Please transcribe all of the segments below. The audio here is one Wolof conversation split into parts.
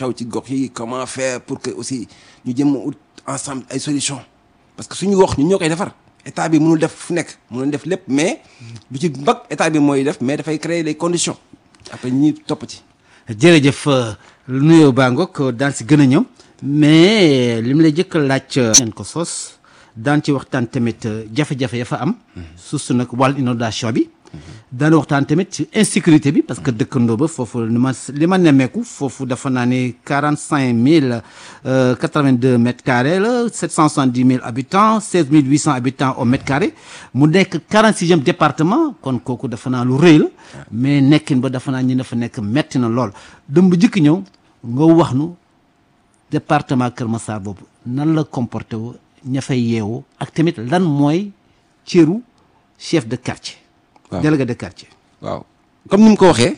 xew ci gox yi comment faire pour que aussi ñu jëm ut ensemble ay solutions parce que suñu wax ñun ñoo koy defar état bi mënul def fu nekk mënul def lépp mais lu ci mbag état bi mooy def mais dafay créer les conditions après ñi topp ci. jërëjëf nuyoo baa ngoog daan si gën a ñëw mais li mu lay jëkk laaj ngeen ko sos daan ci waxtaan tamit jafe-jafe ya fa am suuf su nag wàllu inondation bi daan waxtaan tamit ci insécurité bi parce que dëkkandoo ba foofu li ma li ma nemmeeku foofu dafa naa ne quarante cinq mille quatre vingt deux mètres carrés la sept cent soixante dix mille habitants seize mille huit cent habitants au mètre carré mu nekk quarante sixième département kon kooku dafa naa lu rëy la mais nekkin ba dafa naa ñi dafa nekk metti na lool dëm bu jëkk ñëw nga wax nu département Kër Massar boobu nan la comporté wu ña fay yeewu ak tamit lan mooy cëru chef de quartier waaw délégué de quartier waaw comme ni mu ko waxee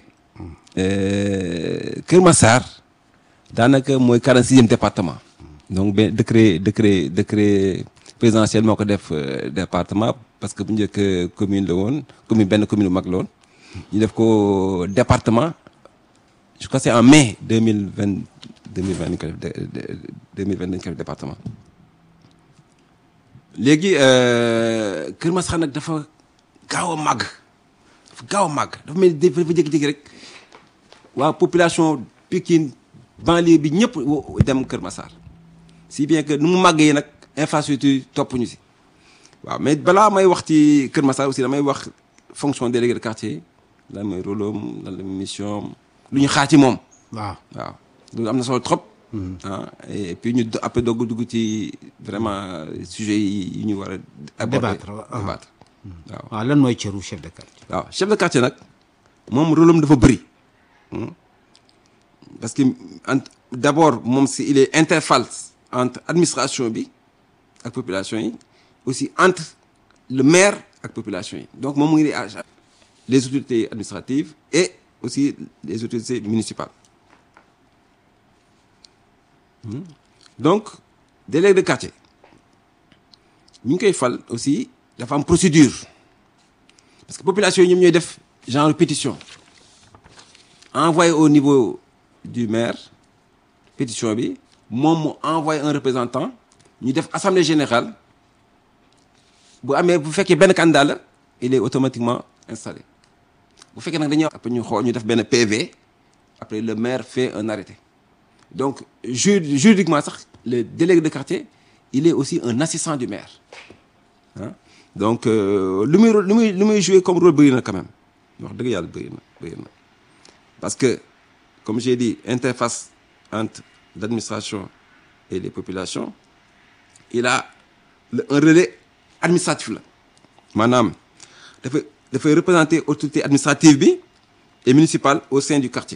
Kër Massar daanaka mooy quarante sixième département donc benn décret décret décret présidentiel moo ko def département parce que bu njëkk commune la woon commune benn commune bu mag la woon ñu def ko département je crois c'est en mai deux mille vingt deux mille vingt dañ ko def deux mille vingt dañ ko def département léegi Kër Massar nag dafa gaaw a màgg dafa gaaw a màgg dafa mel ni dafa jékki-jékki rek waa population Pikine banlieue bi ñëpp dem Kër Massar si bien que nu mu màggee nag infrastructure topp ñu si waaw mais balaa may wax ci Kër Massar aussi damay wax fonction délégué de quartier lan mooy rôle am lan la mission lu ñu xaar ci moom. waaw waaw loolu am na solo trop. ah et puis ñu après doog dugg ci vraiment sujet yi ñu war a. aborder Débattre, waaw. débattre waaw. waaw lan mooy cëru chef de quartier waaw chef de quartier nag moom rôle am dafa bëri parce que ent- d'abord moom si il est interface entre administration bi ak population yi aussi entre le maire ak population yi donc moom mu ngi à les autorités administratives et aussi les autorités municipales Hmm. donc délégué de quartier ñu ngi koy fal aussi dafa am procédure parce que population yi ñoom ñooy def genre pétition envoyé au niveau du maire pétition bi moom mu envoyé un représentant ñu def assemblée générale bu amee bu fekkee benn candidat la il est automatiquement installé bu fekkee nag dañuy après ñu xool ñu def benn PV après le maire fait un arrêté donc ju juridiquement sax le délégué de quartier il est aussi un assistant du maire ah donc euh, lu muy lu muy lu muy jouer comme rôle bëri na quand même wax dëgg yàlla bëri na bëri na parce que comme j'ai dit interface entre l'administration et les populations il a le- un relais administratif la maanaam dafay dafay représenter autorité administrative bi et municipale au sein du quartier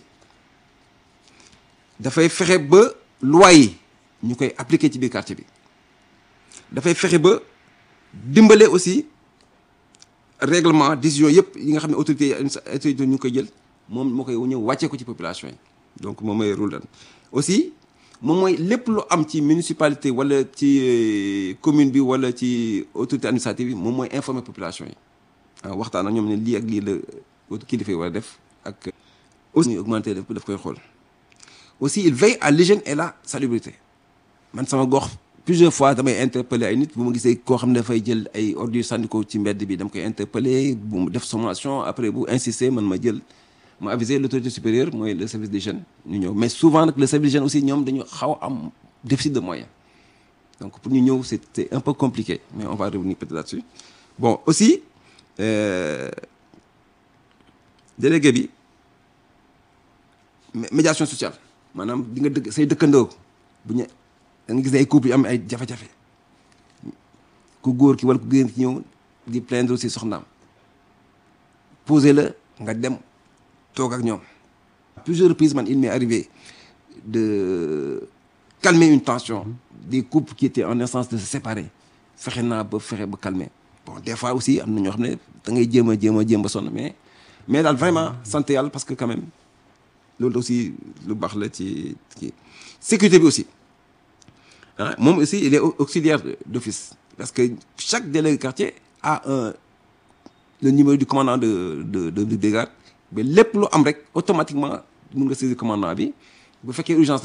dafay fexe ba loi yi ñu koy appliquer ci biir quartier bi dafay fexe ba dimbale aussi règlement décision yëpp yi nga xam ne autorité autorité ñu ngi koy jël moom moo koy ñëw wàccee ko ci population yi donc moom mooy rôle dan aussi moom mooy lépp lu am ci municipalité wala ci euh, commune bi wala ci autorité administrative bi moom mooy informer population yi ah waxtaan ak ñoom ne lii ak lii la kilifa yi war a def ak aussi ñu augmenter daf daf koy xool aussi il veille à l'hygiène et la salubrité man sama gox plusieurs fois damay interpeller ay nit bu ma gisee koo xam ne dafay jël ay ordures sànni ko ci mbedd bi dama koy interpeller bu mu def sommation après bu insister man ma jël ma aviser l'autorité supérieure mooy le service d'hygiène ñu ñëw mais souvent nag le service d'hygiène aussi ñoom dañu xaw a am déficit de moyens donc pour ñu ñëw c'est c'est un peu compliqué mais on va revenir peut-être là-dessus bon aussi euh, délégué bi mé- médiation sociale maanaam di nga dëkk say dëkkandoo bu ñu da nga gis ne ay couple yu am ay jafe-jafe ku góor ki wala ku génn ki ñëw di plaindre aussi soxnaam poser la nga dem toog ak ñoom plusieurs reprises man il m'est arrivé de calmer une tension des couples qui étaient en instance de se séparer fexe naa ba fexe ba calmer bon des fois aussi am na ñoo xam ne da ngay jéem a jéem a jéem ba sonn mais mais daal vraiment sant yàlla parce que quand même loolu aussi lu baax la ci ci sécurité bi aussi ah moom aussi il est au- auxiliaire d'office parce que chaque délégué de quartier a un le numéro du commandant de de de de brigade mais lépp lu am rek automatiquement mun nga saisir commandant bi bu fekkee urgence